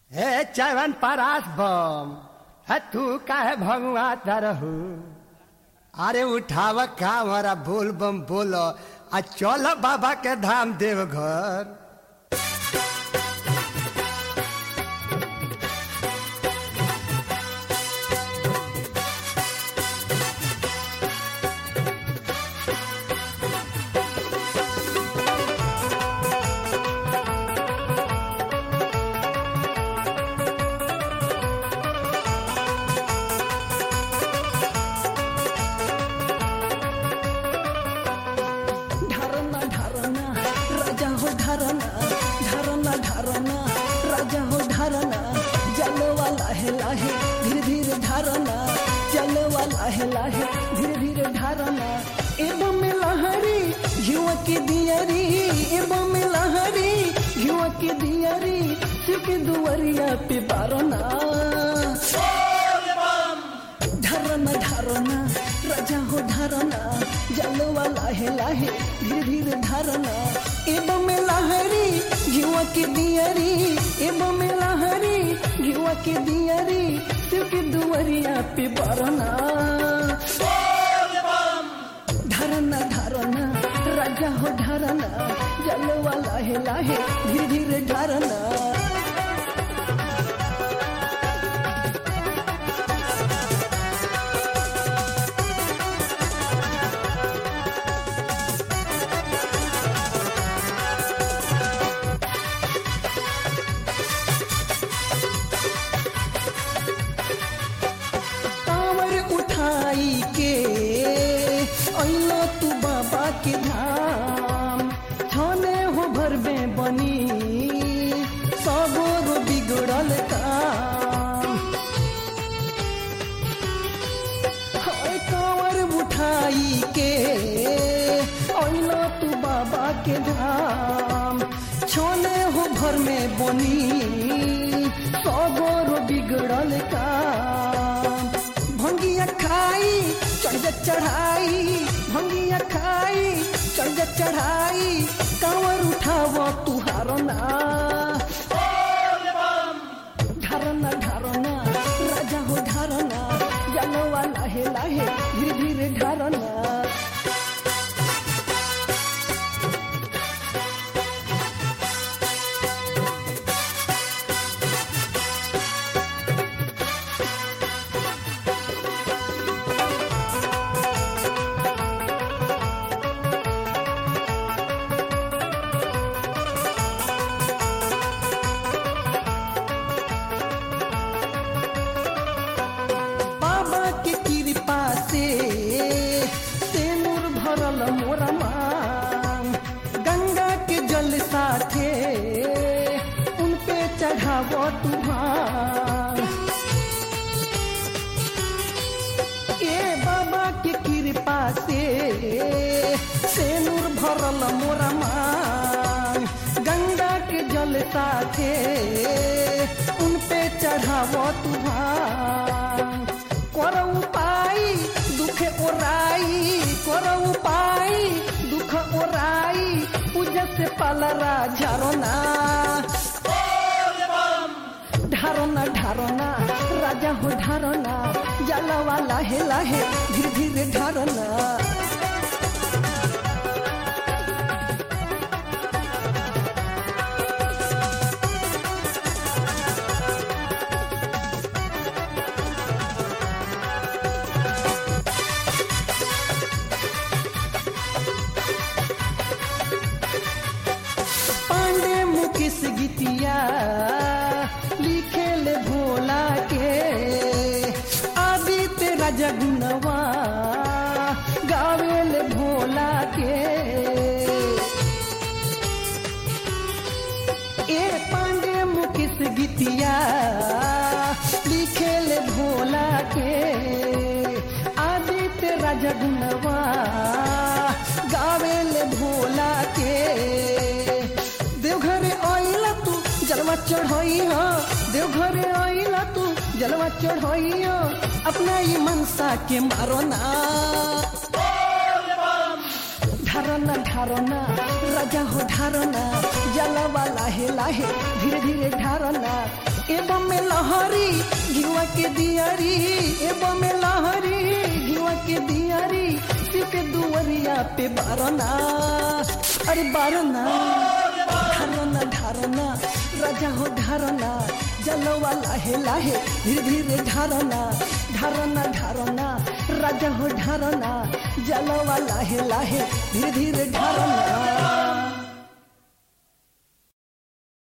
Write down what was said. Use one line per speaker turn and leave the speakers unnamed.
हे चवन परास बम है तू काहे भगवा तरहू अरे उठाव का हमारा बोल बम बोलो आ चल बाबा के धाम देवघर
ढारना ढारना राजा हो ढारना ढारना ढारना राजा हो ढारना जलवा लाहे लाहे धीरे धीरे ढारना जलवा लाहे लाहे धीरे धीरे ढारना एवं में लहरी युवा की दियरी एवं में लहरी युवा की दियरी सिर्फ दुवरिया पे बारना ढारना ढारना राजा हो ढारना जलवा लाहे लाहे धीरे धीरे ढारना एवं में लहरी घिवा के दियरी एवं में लहरी घिवा के दियरी सिर्फ दुवरिया पे बरना ढारना ढारना राजा हो ढारना जलवा लाहे लाहे धीरे धीरे ढारना कांवर उठाई के अइलो तू बाबा के धाम छने हो भरबे बनी सबोर बिगड़ल काम हाय कांवर उठाई के अइलो तू बाबा के धाम छोने हो भर में बनी सबोर बिगड़ल काम भंगिया खाई चढ़ जा चढ़ाई भंगिया खाई चढ़ जा चढ़ाई कांवर उठाव तुहारना ढारना ढारना राजा हो ढारना जलवा लाहे लाहे धीरे धीरे ढारना बाबा के कृपा से तेनूर भरल मोरा मांग गंगा के जल साथे उन पे चढ़ाव तुहार ए बाबा के कृपा से तेनूर भरल मोरा मांग गंगा के जल साथे उन पे चढ़ाव तुहार कर उपाय दुख ओराई कर उपाय दुख ओराई पूजा से पालरा झारना ढारना ढारना राजा हो ढारना जलवा लाहे लाहे धीरे धीरे ढारना पांडे मुकेश गीतिया लिखे ले भोला के आदित्य राजा गुनवा गावे ले भोला के ए पांडे मुकेश गीतिया लिखे ले भोला के आदित्य राजा गुनवा गावे ले भोला के देवघरे आइला तू जलवा चढ़ाई हो देवघरे आइला तू जलवा चढ़ाई हो अपना ये मनसा के मारो ना ढारना ढारना राजा हो ढारना जलवा लाहे लाहे धीरे धीरे ढारना एवं में लहरी घिवा के दियारी एवं में लहरी घिवा के दियारी सीते दुवरिया पे बारना अरे बारना ढारना ढारना राजा हो ढारना जलवा लाहे लाहे धीरे धीरे ढारना ढारना ढारना राजा हो ढारना जलवा लाहे लाहे धीरे धीरे ढारना